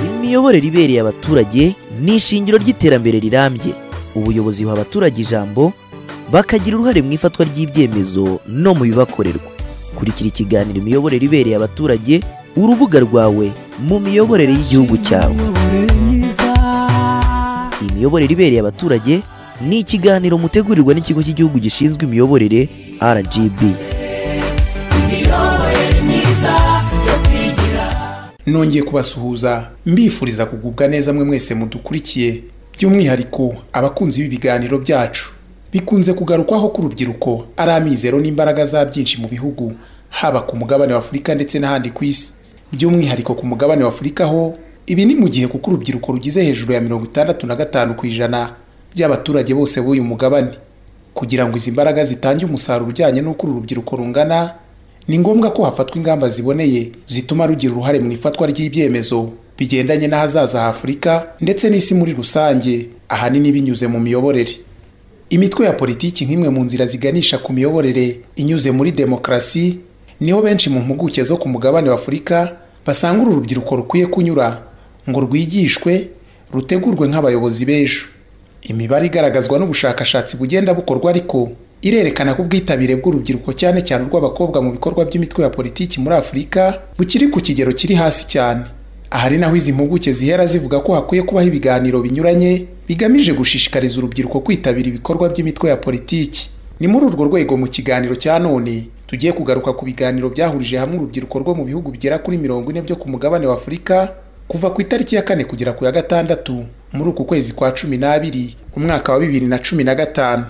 imiyoborere ibereye abaturage ni ishingiro ry'iterambere rirambye ubuyobozi buha abaturage ijambo bakagira uruhare mu ifatwa ry'ibyemezo no mu bibakorerwa kurikira ikiganiro imiyoborere ibereye abaturage urubuga rwawe mu miyoborere y'igihugu cyawe imiyoborere ibereye abaturage ni ikiganiro mutegurirwa n'ikigo cy'igihugu gishinzwe imiyoborere rgb nongeye kubasuhuza mbifuriza kugubwa neza mwe mwese mudukurikiye by'umwihariko abakunzi b'ibiganiro byacu bikunze kugarukwaho ko urubyiruko ari amizero n'imbaraga za byinshi mu bihugu haba ku mugabane wa afurika ndetse n'ahandi ku isi by'umwihariko ku mugabane wa afurika ho ibi ni mu gihe kuko urubyiruko rugize hejuru ya mirongo itandatu na gatanu ku ijana by'abaturage bose b'uyu mugabane kugira ngo izi mbaraga zitange umusaruro ujyanye n'uko uru rubyiruko rungana ni ngombwa ko hafatwa ingamba ziboneye zituma rugira uruhare mu ifatwa ry'ibyemezo bigendanye n'ahazaza h'afurika ndetse n'isi muri rusange ahanini binyuze mu miyoborere imitwe ya politiki nk'imwe mu nzira ziganisha ku miyoborere inyuze muri demokarasi niho benshi mu mpuguke zo ku mugabane w'afurika basanga uru rubyiruko rukwiye kunyura ngo rwigishwe rutegurwe nk'abayobozi b'ejo imibare igaragazwa n'ubushakashatsi bugenda bukorwa ariko irerekana ko ubwitabire bw'urubyiruko cyane cyane urw'abakobwa mu bikorwa by'imitwe ya politiki muri afurika bukiri ku kigero kiri hasi cyane aha ari naho izi mpuguke zihera zivuga ko hakwiye kubaho ibiganiro binyuranye bigamije gushishikariza urubyiruko kwitabira ibikorwa by'imitwe ya politiki ni muri urwo rwego mu kiganiro cya none tugiye kugaruka ku biganiro byahurije hamwe urubyiruko rwo mu bihugu bigera kuri mirongo ine byo ku mugabane wa afurika kuva ku itariki ya kane kugera ku ya gatandatu muri uku kwezi kwa cumi n'abiri umwaka wa bibiri na cumi na gatanu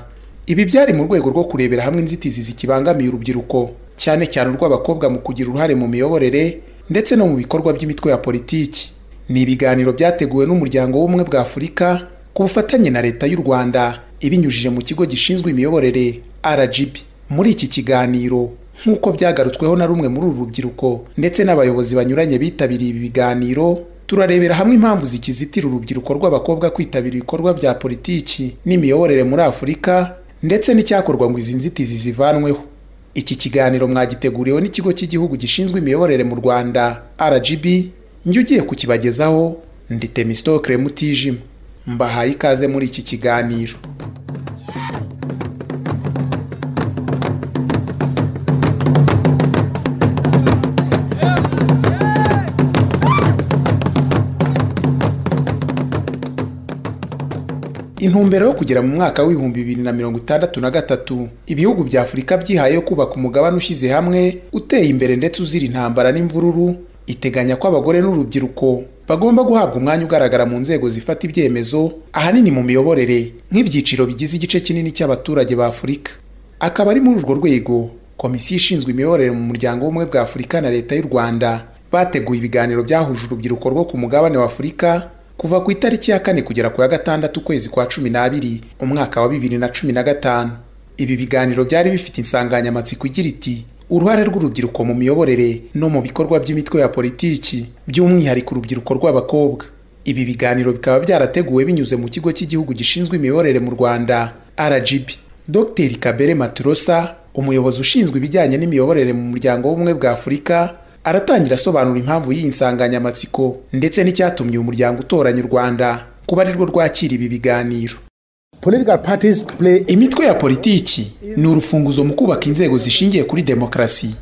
ibi byari mu rwego rwo kurebera hamwe inzitizi zikibangamiye urubyiruko cyane cyane urw'abakobwa mu kugira uruhare mu miyoborere ndetse no mu bikorwa by'imitwe ya politiki ni ibiganiro byateguwe n'umuryango w'ubumwe bwa afurika ku bufatanye na leta y'u rwanda ibinyujije mu kigo gishinzwe imiyoborere rgb muri iki kiganiro nk'uko byagarutsweho na rumwe muri uru rubyiruko ndetse n'abayobozi banyuranye bitabiriye ibi biganiro turarebera hamwe impamvu zikizitira urubyiruko rw'abakobwa kwitabira ibikorwa bya politiki n'imiyoborere muri afurika ndetse n'icyakorwa ngo izi nzitizi zivanweho iki kiganiro mwagiteguriwe n'ikigo cy'igihugu gishinzwe imiyoborere mu rwanda rgb njye ugiye kukibagezaho ndi temistokere mutijima mbahaye ikaze muri iki kiganiro intumbero yo kugera mu mwaka w'ibihumbi bibiri na mirongo itandatu na gatatu ibihugu bya afurika byihaye yo kubaka umugabane ushyize hamwe uteye imbere ndetse uzira intambara n'imvururu iteganya ko abagore n'urubyiruko bagomba guhabwa umwanya ugaragara mu nzego zifata ibyemezo ahanini mu miyoborere nk'ibyiciro bigize igice kinini cy'abaturage ba afurika akaba ari muri urwo rwego komisiyo ishinzwe imiyoborere mu muryango w'ubumwe bwa afurika na leta y'u rwanda bateguye ibiganiro byahuje urubyiruko rwo ku mugabane wa afurika kuva ku itariki ya kane kugera ku ya gatandatu ukwezi kwa cumi n'abiri umwaka wa bibiri na cumi na gatanu ibi biganiro byari bifite insanganyamatsiko igira iti uruhare rw'urubyiruko mu miyoborere no mu bikorwa by'imitwe ya politiki by'umwihariko urubyiruko rw'abakobwa ibi biganiro bikaba byarateguwe binyuze mu kigo cy'igihugu gishinzwe imiyoborere mu rwanda rgb dr kabere maturosa umuyobozi ushinzwe ibijyanye n'imiyoborere mu muryango w'ubumwe bwa afurika aratangira asobanura impamvu y'iyi nsanganyamatsiko ndetse n'icyatumye uyu muryango utoranya u rwanda kuba arirwo rwakira ibi biganiro imitwe ya politiki ni urufunguzo mu kubaka inzego zishingiye kuri demokarasi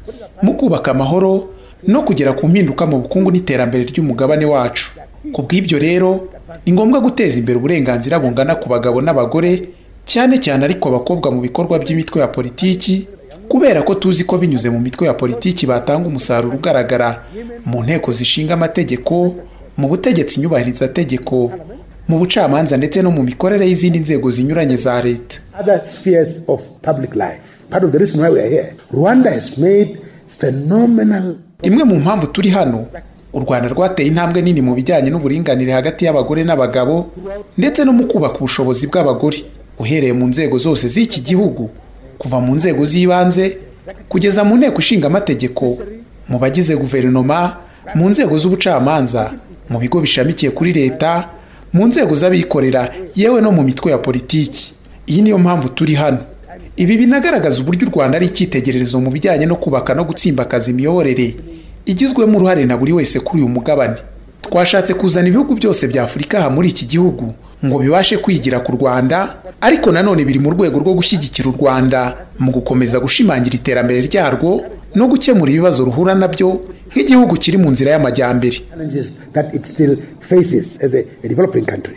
mu kubaka amahoro no kugera ku mpinduka mu bukungu n'iterambere ry'umugabane wacu ku bw'ibyo rero ni ngombwa guteza imbere uburenganzira bungana ku bagabo n'abagore cyane cyane ariko abakobwa mu bikorwa by'imitwe ya politiki kubera ko tuzi ko binyuze mu mitwe ya politiki batanga umusaruro ugaragara mu nteko zishinga amategeko mu butegetsi nyubahirizategeko mu bucamanza ndetse no mu mikorere y'izindi nzego zinyuranye za leta imwe mu mpamvu turi hano u rwanda rwateye intambwe nini mu bijyanye n'uburinganire hagati y'abagore n'abagabo ndetse no mu kubaka ubushobozi bw'abagore uhereye mu nzego zose z'iki gihugu kuva mu nzego z'ibanze kugeza mu nteko ishinga amategeko mu bagize guverinoma mu nzego z'ubucamanza mu bigo bishamikiye kuri leta mu nzego z'abikorera yewe no mu mitwe ya politiki iyi niyo mpamvu turi hano ibi binagaragaza uburyo u rwanda ari icyitegererezo mu bijyanye no kubaka no gutsimbakaza imiyoborere igizwemo uruhare na buri wese kuri uyu mugabane twashatse kuzana ibihugu byose bya afurika aha muri iki gihugu ngo bibashe kwigira ku rwanda ariko nanone biri mu rwego rwo gushyigikira u rwanda mu gukomeza gushimangira iterambere ryarwo no gukemura ibibazo ruhura nabyo nk'igihugu kiri mu nzira y'amajyambere challenges that it still faces as a, a developing country.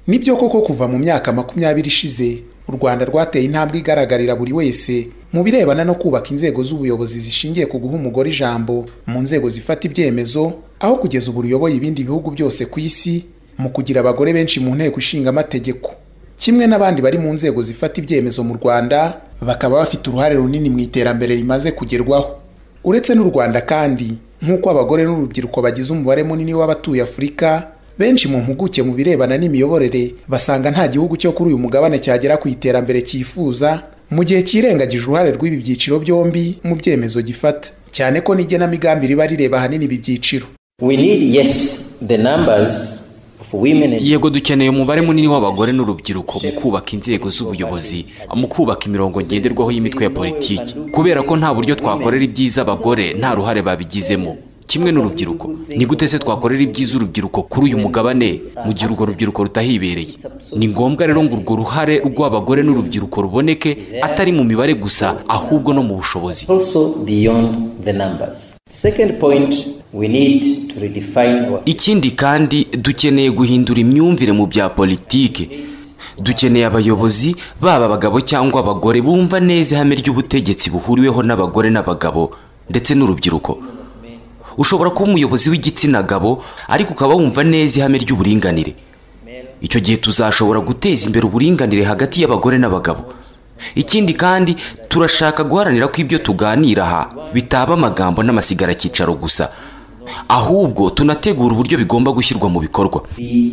nibyo koko kuva mu myaka makumyabiri ishize u rwanda rwateye intambwe igaragarira buri wese mu birebana no kubaka inzego z'ubuyobozi zishingiye ku guha umugore ijambo mu nzego zifata ibyemezo aho kugeza ubu ruyoboye ibindi bihugu byose ku isi mu kugira abagore benshi mu nteko ishinga amategeko kimwe n'abandi bari mu nzego zifata ibyemezo mu rwanda bakaba bafite uruhare runini mu iterambere rimaze kugerwaho uretse n'u rwanda kandi nk'uko abagore n'urubyiruko bagize umubare munini w'abatuye afurika benshi mu mpuguke mu birebana n'imiyoborere basanga nta gihugu cyo kuri uyu mugabane cyagera ku iterambere cyifuza mu gihe cyirengagije uruhare rw'ibi byiciro byombi mu byemezo gifata cyane ko n'igenamigambi riba rireba ahanini ibi byiciro We need, yes, the numbers of women and yego dukeneye umubare munini w'abagore n'urubyiruko mu kubaka inzego z'ubuyobozi mu kubaka imirongo ngenderwaho y'imitwe ya politiki kubera ko nta buryo twakorera ibyiza abagore nta ruhare babigizemo kimwe n'urubyiruko ni gute se twakorera ibyiza urubyiruko kuri uyu mugabane mu gihe urwo rubyiruko rutahibereye ni ngombwa rero ngo urwo ruhare rw'abagore n'urubyiruko ruboneke atari mu mibare gusa ahubwo no mu bushobozi also beyond the numbers. Second point, we need to redefine our ikindi kandi dukeneye guhindura imyumvire mu bya politike dukeneye abayobozi baba abagabo cyangwa abagore bumva neza ihame ry'ubutegetsi buhuriweho n'abagore n'abagabo ndetse n'urubyiruko ushobora kuba umuyobozi w'igitsina gabo ariko ukaba wumva neza ihame ry'uburinganire icyo gihe tuzashobora guteza imbere uburinganire hagati y'abagore n'abagabo ikindi kandi turashaka guharanira ko ibyo tuganira aha bitaba amagambo n'amasigaracyicaro gusa ahubwo tunategura uburyo bigomba gushyirwa mu bikorwa be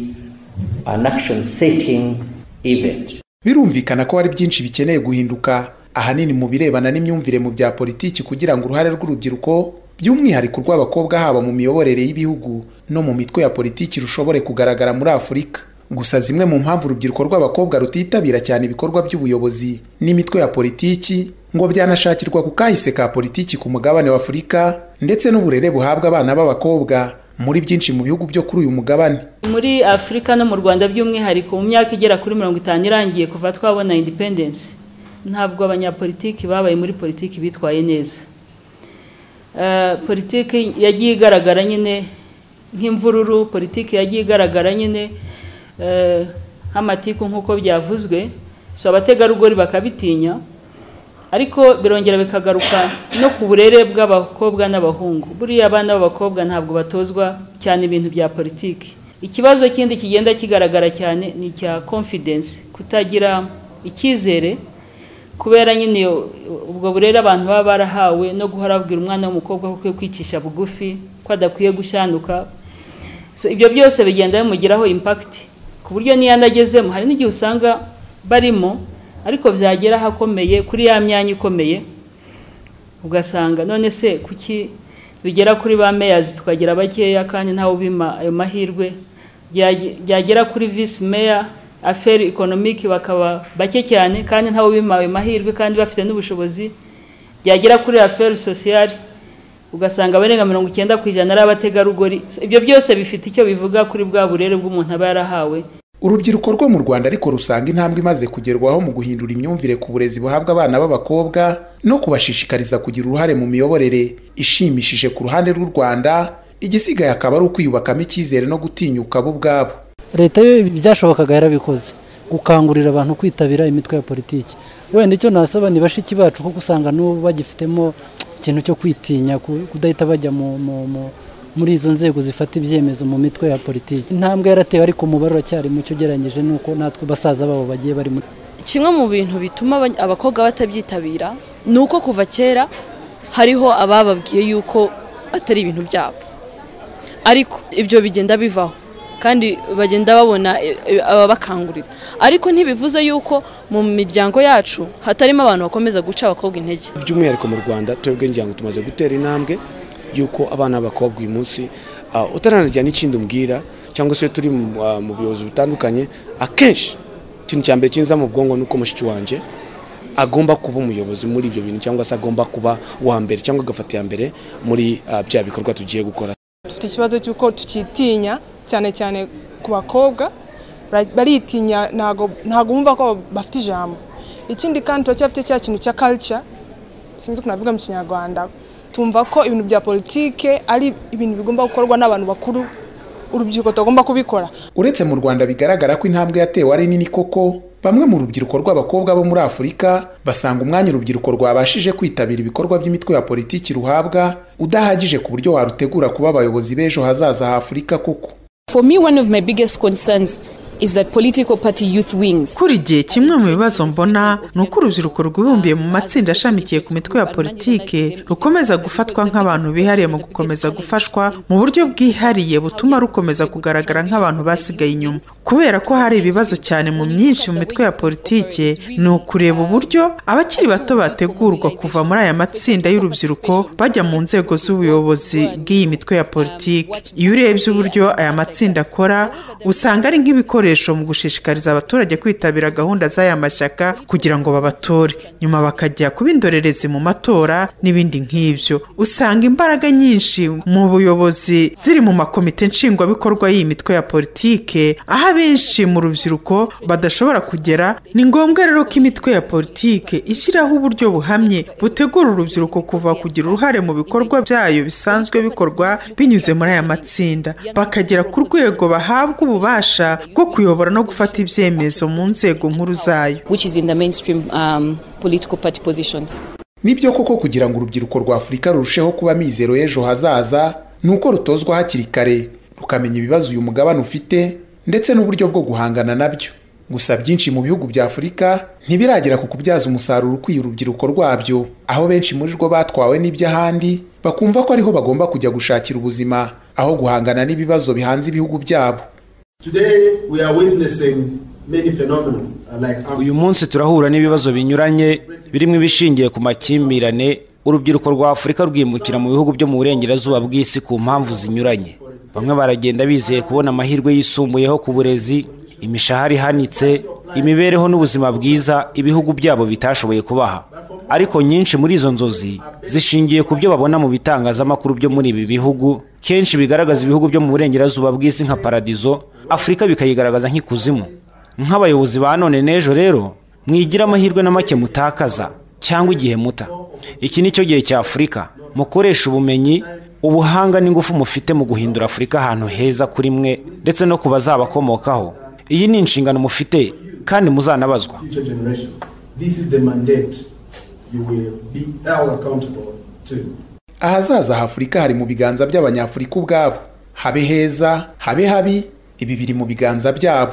an action setting event. birumvikana ko hari byinshi bikeneye guhinduka ahanini mu birebana n'imyumvire mu bya politiki kugira ngo uruhare rw'urubyiruko by'umwihariko rw'abakobwa haba mu miyoborere y'ibihugu no mu mitwe ya politiki rushobore kugaragara muri afurika gusa zimwe mu mpamvu urubyiruko rw'abakobwa rutitabira cyane ibikorwa by'ubuyobozi n'imitwe ya politiki ngo byanashakirwa ku kahise ka politiki ku mugabane wa afurika ndetse n'uburere buhabwa abana b'abakobwa muri byinshi mu bihugu byo kuri uyu mugabane muri afurika no mu rwanda by'umwihariko mu myaka igera kuri mirongo itanu irangiye kuva twabona independensi ntabwo abanyapolitiki babaye muri politiki bitwaye neza Eh, politiki yagiye igaragara nyine nk'imvururu politiki yagiye igaragara nyine eh, nk'amatiku nk'uko byavuzwe so abategarugori bakabitinya ariko birongera bikagaruka no ku burere bw'abakobwa n'abahungu buriya abana b'abakobwa ntabwo batozwa cyane ibintu bya politiki ikibazo kindi kigenda kigaragara cyane ni icya confidence kutagira icyizere kubera nyine iyo- ubwo burere abantu baba barahawe no guhora babwira umwana w'umukobwa ko akwiye kwicisha bugufi ko adakwiye gushyanuka so ibyo byose bigenda bimugiraho impakiti ku buryo n'iyo anagezemo hari n'igihe usanga barimo ariko byagera ahakomeye kuri ya myanya ikomeye ugasanga none se kuki bigera kuri ba meyazi tukagira bakeya kandi ntawe ubima ayo mahirwe Byage- byagera kuri visi meya aferi ekonomiki bakaba bake cyane kandi ntawe ubima ayo mahirwe kandi bafite n'ubushobozi byagera kuri aferi sosiyali ugasanga abarenga mirongo icyenda ku ijana ari abategarugori So, ibyo byose bifite icyo bivuga kuri bwa burere bw'umuntu aba yarahawe urubyiruko rwo mu rwanda ariko rusanga intambwe imaze kugerwaho mu guhindura imyumvire ku burezi buhabwa abana b'abakobwa no kubashishikariza kugira uruhare mu miyoborere ishimishije ku ruhande rw'u rwanda igisigaye akaba ari ukwiyubakamo icyizere no gutinyuka bo ubwabo leta yo ibyashobokaga yarabikoze gukangurira abantu kwitabira imitwe ya politiki wenda icyo nasaba ni bashiki bacu kuko usanga n'ubu bagifitemo ikintu cyo kwitinya ku- kudahita bajya mu- mu- mu- muri izo nzego zifata ibyemezo mu mitwe ya politiki intambwe yaratewe ariko umubare uracyari mucyo ugereranyije n'uko natwe basaza babo bagiye bari muri kimwe mu bintu bituma abany- abakobwa batabyitabira ni uko kuva kera hariho abababwiye yuko atari ibintu byabo ariko ibyo bigenda bivaho kandi bagenda babona e, e, ababakangurira ariko ntibivuze yuko mu miryango yacu hatarimo abantu bakomeza guca abakobwa intege by'umwihariko mu rwanda twebwe ngira ngo tumaze gutera intambwe y'uko abana b'abakobwa uyu munsi ah, utaranagira n'ikindi umbwira cyangwa se iyo turi mu ah, mu buyobozi butandukanye akenshi ikintu cya mbere kinza mu bwonko ni uko mushiki wanjye agomba kuba umuyobozi muri ibyo bintu cyangwa se agomba kuba uwa mbere cyangwa agafata iya mbere muri ah, bya bikorwa tugiye gukora bafite ikibazo cy'uko tukitinya cyane cyane ku bakobwa bara- baritinya ntago ntago bumva ko bafite ijambo ikindi kandi turacyafite cya kintu cya culture sinzi ukuntu navuga mu kinyarwanda tumva ko ibintu bya politike ari ibintu bigomba gukorwa n'abantu bakuru urubyiruko tugomba kubikora uretse mu rwanda bigaragara ko intambwe yatewe ari nini koko bamwe mu rubyiruko rw'abakobwa bo muri afurika basanga umwanya urubyiruko rwabashije kwitabira ibikorwa by'imitwe ya politiki ruhabwa udahagije ku buryo warutegura kuba abayobozi b'ejo hazaza ha afurika koko For me, one of my biggest concerns is that political party youth wings. kuri igihe kimwe mu bibazo mbona ni uko urubyiruko rwibumbiye mu matsinda ashamikiye ku mitwe ya politike rukomeza gufatwa nk'abantu bihariye mu gukomeza gufashwa mu buryo bwihariye butuma rukomeza kugaragara nk'abantu basigaye inyuma kubera ko hari ibibazo cyane mu myinshi mu mitwe ya politike ni ukureba uburyo abakiri bato bategurwa kuva muri aya matsinda y'urubyiruko bajya mu nzego z'ubuyobozi bw'iyi mitwe ya politiki iyo urebye uburyo aya matsinda akora usanga ari nk'ibikoresho mu gushishikariza abaturage kwitabira gahunda z'aya mashyaka kugira ngo babatore nyuma bakajya kuba indorerezi mu matora n'ibindi nk'ibyo usanga imbaraga nyinshi mu buyobozi ziri mu makomite nshingwabikorwa y'iyi mitwe ya politike aho abenshi mu rubyiruko badashobora kugera ni ngombwa rero ko imitwe ya politike ishyiraho uburyo buhamye butegura urubyiruko kuva kugira uruhare mu bikorwa byayo bisanzwe bikorwa binyuze muri aya matsinda bakagera ku rwego bahabwa ububasha bwo kuyobora no gufata ibyemezo mu nzego nkuru zayo Which is in the mainstream um, political party positions. nibyo koko kugira ngo urubyiruko rwa afurika rurusheho kuba mizero y'ejo hazaza ni uko rutozwa hakiri kare rukamenya ibibazo uyu mugabane ufite ndetse n'uburyo bwo guhangana nabyo gusa byinshi mu bihugu bya afurika ntibiragera ku kubyaza umusaruro ukwiye urubyiruko rwabyo aho benshi muri rwo batwawe n'iby'ahandi bakumva ko ariho bagomba kujya gushakira ubuzima aho guhangana n'ibibazo bihanze ibihugu byabo Today we are witnessing many phenomena like uyu munsi turahura n'ibibazo binyuranye birimo ibishingiye ku makimbirane urubyiruko rwa afurika rwimukira mu bihugu byo mu burengerazuba bw'isi ku mpamvu zinyuranye bamwe baragenda bizeye kubona amahirwe yisumbuyeho ku burezi imishahara ihanitse imibereho n'ubuzima bwiza ibihugu byabo bitashoboye kubaha ariko nyinshi muri izo nzozi zishingiye ku byo babona mu bitangazamakuru byo muri ibi bihugu kenshi bigaragaza ibihugu byo mu burengerazuba bw'isi nka paradizo afurika bikayigaragaza nk'ikuzimu nk'abayobozi ba none n'ejo rero mwigira amahirwe na make mutakaza cyangwa igihe muta iki ni cyo gihe cya afurika mukoresha ubumenyi ubuhanga n'ingufu mufite mu guhindura afurika ahantu heza kuri mwe ndetse no ku bazabakomokaho iyi ni inshingano mufite kandi muzanabazwa future generations. This is the mandate you will be held accountable to. ahazaza h'afurika hari mu biganza by'abanyafurika ubwabo habe heza habe habi ibi biri mu biganza byabo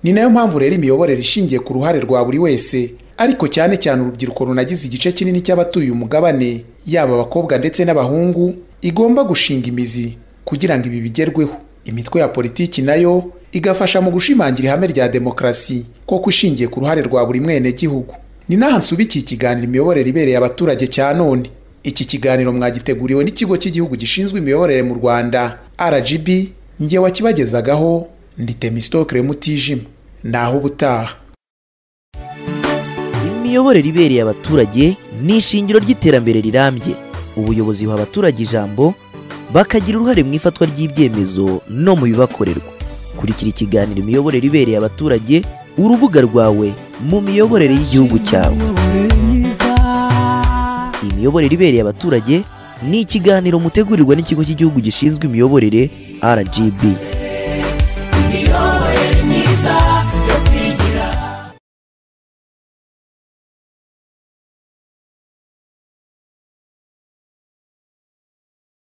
ni nayo mpamvu rero imiyoborere ishingiye ku ruhare rwa buri wese ariko cyane cyane urubyiruko runagize igice kinini cy'abatuye umugabane yaba abakobwa ndetse n'abahungu igomba gushinga imizi kugira ngo ibi bigerweho imitwe ya politiki nayo igafasha mu gushimangira ihame rya demokarasi koko ishingiye ku ruhare rwa buri mwenegihugu ni n'aha nsubikiye ikiganiro imiyoborere ibereye abaturage cya none iki kiganiro mwagiteguriwe n'ikigo cy'igihugu gishinzwe imiyoborere mu rwanda rgb njye wakibagezagaho ndi temisitokere mutijima naho ubutaha imiyoborere ibereye abaturage ni ishingiro ry'iterambere rirambye ubuyobozi buha abaturage ijambo bakagira uruhare mu ifatwa ry'ibyemezo no mu bibakorerwa kurikira ikiganiro imiyoborere ibereye abaturage urubuga rwawe mu miyoborere y'igihugu cyawe imiyoborere ibereye abaturage ni ikiganiro mutegurirwa n'ikigo cy'igihugu gishinzwe imiyoborere rgb